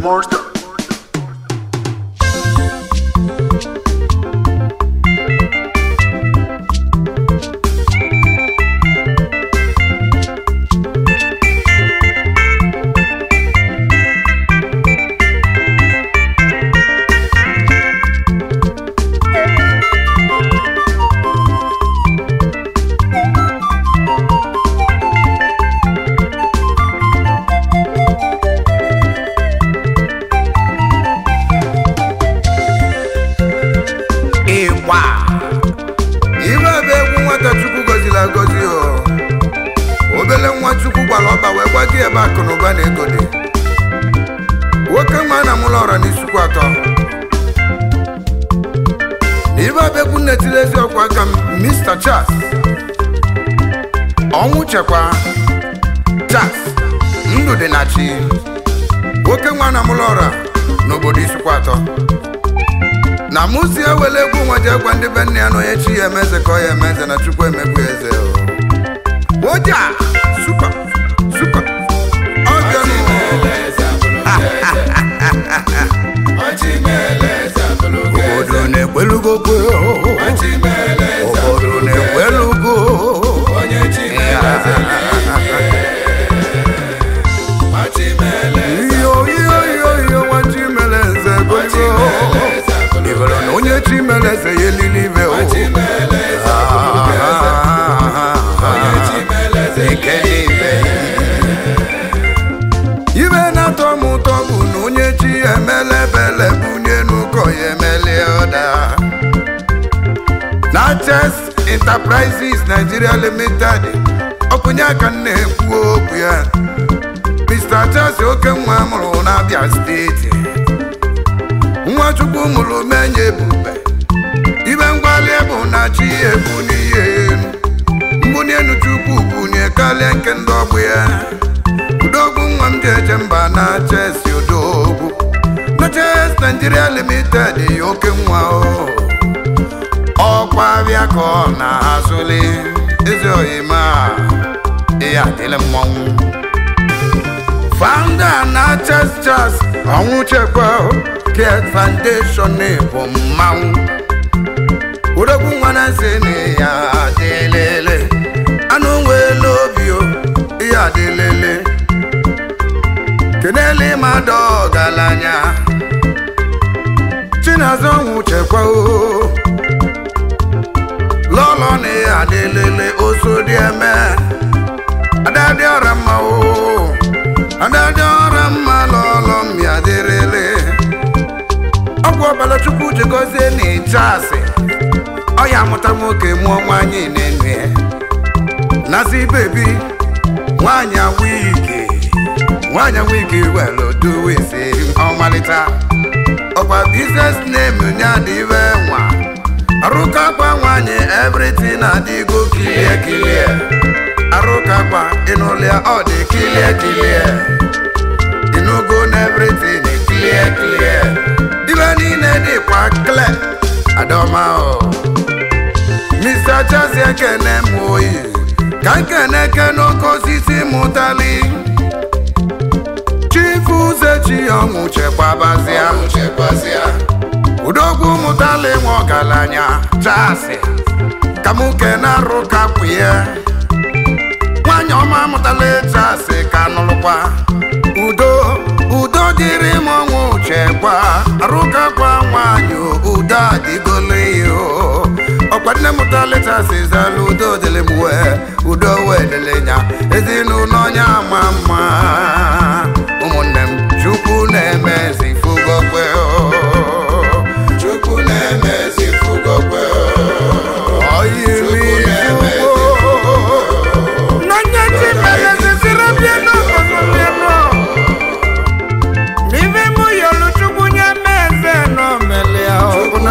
Monster. ịgba ibe bụ egwu nwata chukwu gọziri agọzi o obele nwa chukwu gbara ọba wee gbaji ebe akụ na ụba na ego dị nwoke nwa na mụlọ ọra n'isukwu atọ na ibe bụ egwu nnetiri ezi ọkwa aka m Mr. Charles ọnwụ chekwa Charles ndụ dị na chi nwoke nwa na mụlọ ọra n'obodo isukwu atọ na mụsi ewele egwu nwa ji egwa ndị be nne ya na onye chi ya emeze ka ọ ya emeze na chukwu emegbu ya eze o. oja supa supa ọbịa obodo na-ekwelugo kwe obodo na-ekwelugo iyo iyo iyo iyo nwa chi mere eze gogo ibere na onye chi mere eze ya elili ibe o Ekele ibe. ibe na-atọ m ụtọ bụ na onye chi ya emele bele bunye n'ụkọ ya emele ọda na Chess Enterprises Nigeria Limited ọkụnye aka m na-ekwu okwu ya Mr. Chelsea oke nwa mụrụ n'Abia steeti nwachukwu mụrụ menye ebube ibe mgbali bụ na chi ebu n'ihe elu mbuni enu chukwu bunye karịa nke ndị ọgbụ ya udogwu nwa m ji eje mba na chesi odogwu na ches Nigeria Limited oke nwa o ọkwa abịa ka ọ na-azụli eze oyima ya adịla mmọnwụ founder na chess chess ọnwụ chekwa care foundation bụ mmanwụ odogwu nwa na nsị na ya adịlele anụ nwere obi o ya adịlele kenele mmadụ ọgaranya chinazụ ọnwụ chekwa o lọlọ na ya adịlele oso dị eme adadị ọra mma o adadị ọra mma lọlọ m ya dịrịlị ọgwụ ọbara chukwu ji gọzie na ịcha asị ọ ya amụta nwoke mụọ nwaanyị na-enu ya nazi bebi nwaanyị wigi nwaanyị wigi welu duwisi ọmalịta ọkwa biznes name ya dị iwe nwa arụkakwa nwaanyị everything adịgo kilie kilie arụkakwa ịnụlịa ọ dị kilie kilie ịnụgo na everything kilie kilie ibe niile dịkwa kle adọma o Mr. Chelsea ekene m oyi ka nkene kene oke osisi mụtali chifu uzechi ọnwụ chekwabazịa udogwu mụtali nwe ọgaranya chasi ka m kene arụ kapụye nwanyị ọma mụtali chasi ka nụlụkwa udo udo dịrị m ọnwụ chekwa arụkakwa nwanyị udo adịgole ya o ọkwa nne mụta letasi zala udo dịrị m wee udo wee dịrị nya ezinụlọ onye ama mma ụmụnne m chukwu na-emezi fugokwe chukwu na-emezi fugokwe n'onye chi mere ziziri bienu ọzọ bienu n'ife mụ yọrọ chukwu nye m eze nọ melia ọbụna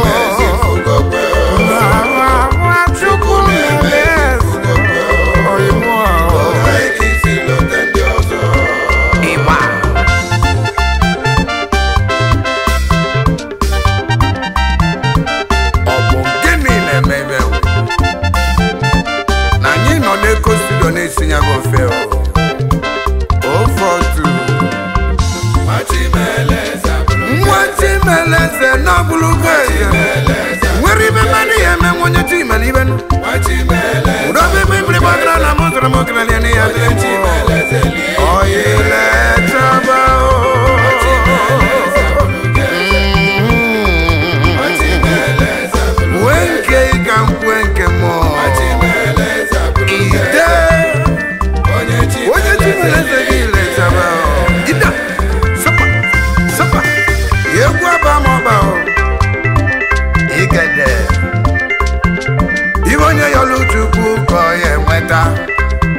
chukwu na-eme eze oyibo ahụ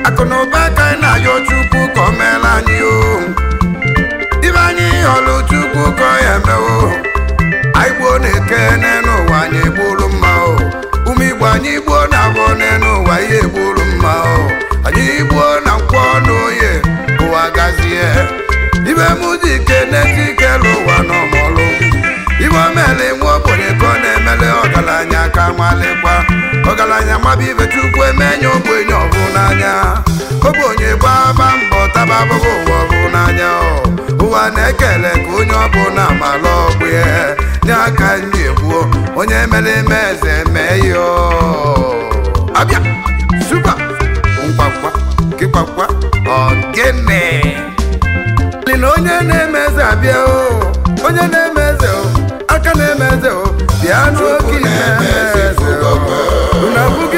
akụ na ụba ka anyị na-ayọ chukwu ka o meela anyị o ibe anyị ọlụ chukwu ka ọ ya emewo anyị gbuo na-eke n'elu ụwa anyị egburu mma o ụmụ igbo anyị gbuo na abụọ n'elu ụwa ihe egburu mma o anyị gbuo na nkwọ na oye ụwa gazie ibe mụ dị ike n'eti ike l'ụwa n'ọmọlụ ibe omele nwa ogbenye ka ọ na-emele ọgaranya ka malịkwa ọgaranya maba ibe chukwu emenye ogbenye ọbụ n'anya ogbenye gbaba mbọ taba abụbụ ụwa ọbụ n'anya o. ụwa na-ekele ka onye ọbụla mara ọgbụ ya nye aka ndị egbuo onye mere eme eze mee ya o. abịa supa mgbakwa kịkpakwa ọgịnị Dị na onye na-eme eze abịa o onye na-eme eze o aka na-eme eze o bịa n'oge ime eze o unu abụghị